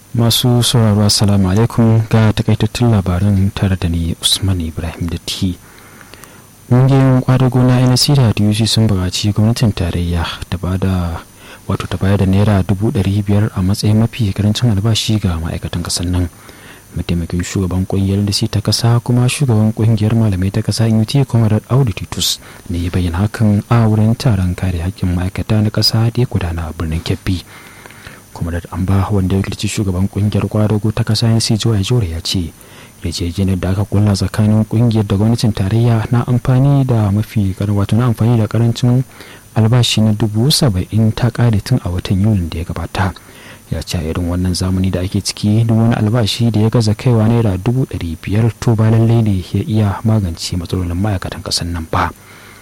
masu sauraro assalamu alaikum ga takaitattun labaran tare da ni usman ibrahim da ti ƙungiyoyin kwadago na nc da duc sun buƙaci gwamnatin tarayya ta ba da wato ta bayar da naira dubu ɗari biyar a matsayin mafi karancin albashi ga ma'aikatan ƙasar nan mataimakin shugaban ƙungiyar da ta ƙasa kuma shugaban ƙungiyar malamai ta ƙasa ut comrade audu titus ne ya bayyana hakan a wurin taron kare haƙƙin ma'aikata na ƙasa da ya gudana a birnin kebbi comrade amba wanda ya wakilci shugaban ƙungiyar kwadago ta ƙasa nc joya jore ya ce yarjejeniyar da aka kulla tsakanin ƙungiyar da gwamnatin tarayya na amfani da mafi wato na amfani da karancin albashi na dubu saba'in ta kare tun a watan yulin da ya gabata ya ce a irin wannan zamani da ake ciki duk wani albashi da ya gaza kaiwa naira dubu ɗari biyar to ba lallai ne ya iya magance matsalolin ma'aikatan ƙasar nan ba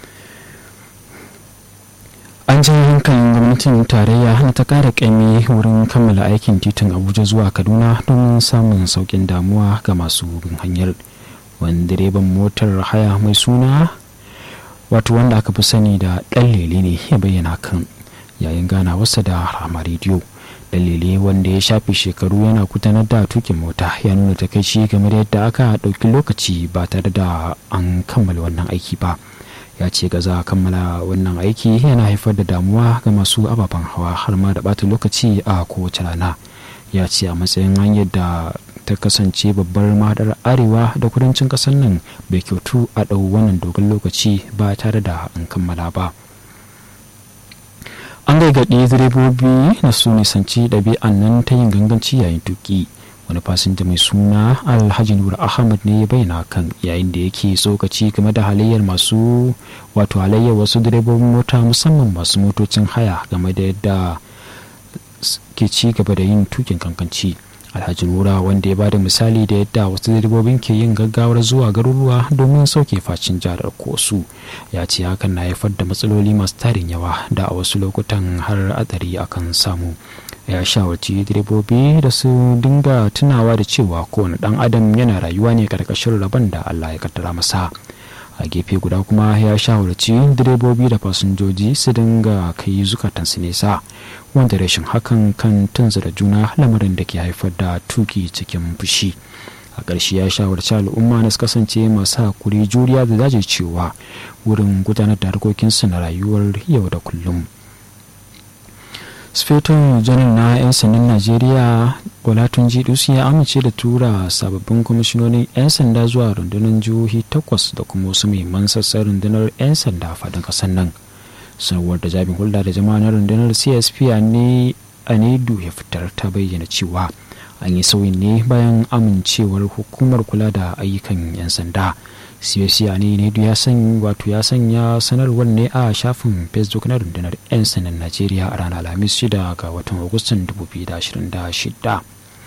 an ji hankalin gwamnatin tarayya hana ta kara kaimi wurin kammala aikin titin abuja zuwa kaduna don samun saukin damuwa ga masu bin hanyar wani direban motar haya mai suna wato wanda aka fi sani da ɗan lele ne ya bayyana kan yayin ganawarsa da rama rediyo ɗan lele wanda ya shafe shekaru yana gudanar da tukin mota ya nuna takaici game da yadda aka ɗauki lokaci ba tare da an kammala wannan aiki ba ya ce gaza kammala wannan aiki yana haifar da damuwa ga masu ababen hawa har ma da bata lokaci a kowace rana ya ce a matsayin hanyar da ta kasance babbar madar arewa da kudancin kasar nan bai kyautu a ɗau wannan dogon lokaci ba tare da an kammala ba an gargaɗi direbobi na su nisanci ɗabi'an nan ta yin ganganci yayin tuki wani fasinja mai suna alhaji nur ahmad ne ya bayyana kan yayin da yake tsokaci game da halayyar masu wato halayyar wasu direbobin mota musamman masu motocin haya game da yadda ke ci gaba da yin tukin kankanci alhaji nura wanda ya ba da misali da yadda wasu direbobin ke yin gaggawar zuwa garuruwa domin sauke facin jihar kosu ya ce hakan na haifar da matsaloli masu tarin yawa da a wasu lokutan har hatsari akan samu ya shawarci direbobi da su dinga tunawa da cewa kowane dan adam yana rayuwa ne karkashin rabon da allah ya kaddara masa a gefe guda kuma ya shawarci direbobi da fasinjoji su dinga kai zukatansu nesa wanda rashin hakan kan tunzura juna lamarin da ke haifar da tuki cikin fushi a ƙarshe ya shawarci al'umma na su kasance masu hakuri juriya da cewa wurin gudanar da harkokinsu na rayuwar yau da kullum sufeton janar na 'yan sandan najeriya olatun jidus ya amince da tura sababbin kwamishinonin 'yan sanda zuwa rundunar jihohi takwas da kuma wasu muhimman sassan rundunar 'yan sanda faɗin ƙasar nan sanarwar da jami'in hulɗa da jama'a na rundunar csp a nedu ya fitar ta bayyana cewa an yi sauyin ne bayan amincewar hukumar kula da ayyukan 'yan sanda CSC ne ne ya san wato ya sanya sanarwar ne a shafin facebook na rundunar 'yan sanan najeriya a ranar alhamis 6 ga watan agustan 2026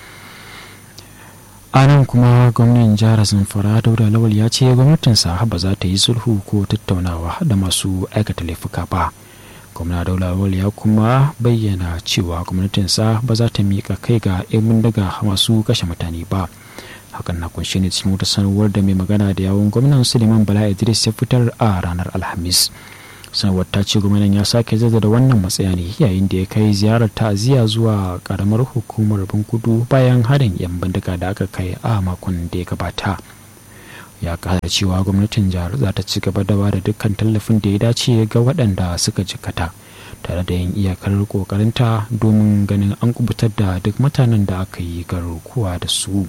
a nan kuma gwamnan jihar zamfara dauda lawal ya ce gwamnatinsa ba za ta yi sulhu ko tattaunawa da masu aikata laifuka ba gwamna daula lawal ya kuma bayyana cewa gwamnatinsa ba za ta miƙa kai ga 'yan bindiga masu kashe mutane ba hakan na kunshe ne cikin wata sanarwar da mai magana da yawon gwamnan suleiman bala idris ya fitar a ranar alhamis sanarwar ta ce gwamnan ya sake zazzada wannan matsaya ne yayin da ya kai ziyarar ta'aziyya zuwa karamar hukumar bankudu bayan harin yan bindiga da aka kai a makon da ya gabata ya kara cewa gwamnatin jihar za ta ci gaba da bada dukkan tallafin da ya dace ga waɗanda suka jikata tare da yin iyakar kokarinta domin ganin an kubutar da duk mutanen da aka yi garkuwa da su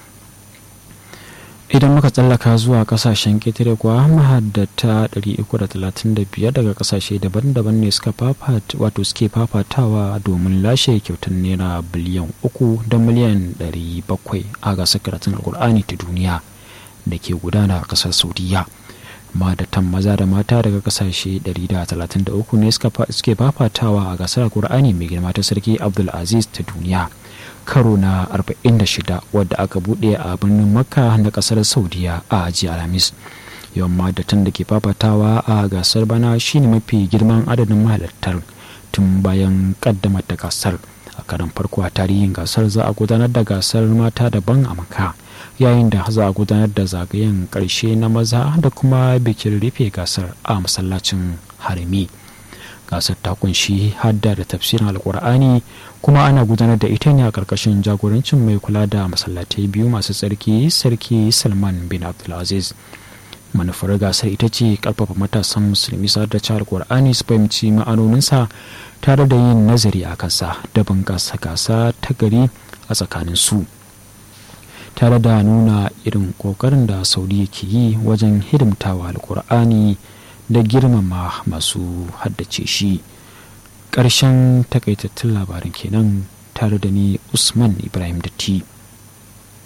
idan muka tsallaka zuwa kasashen ƙetare kuwa mahaddata 335 daga kasashe daban-daban ne suka wato suke fafatawa domin lashe kyautar naira biliyan 3 da miliyan 700 a gasar karatun alkur'ani ta duniya da ke gudana a kasar saudiya mahadatan maza da mata daga kasashe 133 ne suke fafatawa a gasar alkur'ani mai girma ta sarki abdulaziz ta duniya karo na 46 wadda aka bude a birnin makka na kasar saudiya a jiya alhamis yawan madatan da ke fafatawa a gasar bana shine mafi girman adadin mahalartar tun bayan kaddamar da gasar a karan farko a tarihin gasar za a gudanar da gasar mata daban a makka yayin da za a gudanar da zagayen karshe na maza da kuma bikin rufe gasar a masallacin harami gasar ta kunshi hadda da tafsirin alkur'ani kuma ana gudanar da ita ne a ƙarƙashin jagorancin mai kula da masallatai biyu masu tsarki sarki salman bin abdulaziz manufar gasar ita ce ƙarfafa matasan musulmi sa da cihar ƙwar'ani su fahimci ma'anoninsa tare da yin nazari a kansa da bunƙasa gasa ta gari a tsakanin su tare da nuna irin ƙoƙarin da saudi ke yi wajen hidimtawa alƙur'ani da girmama masu haddace shi ƙarshen takaitattun labarin kenan tare da ni usman ibrahim datti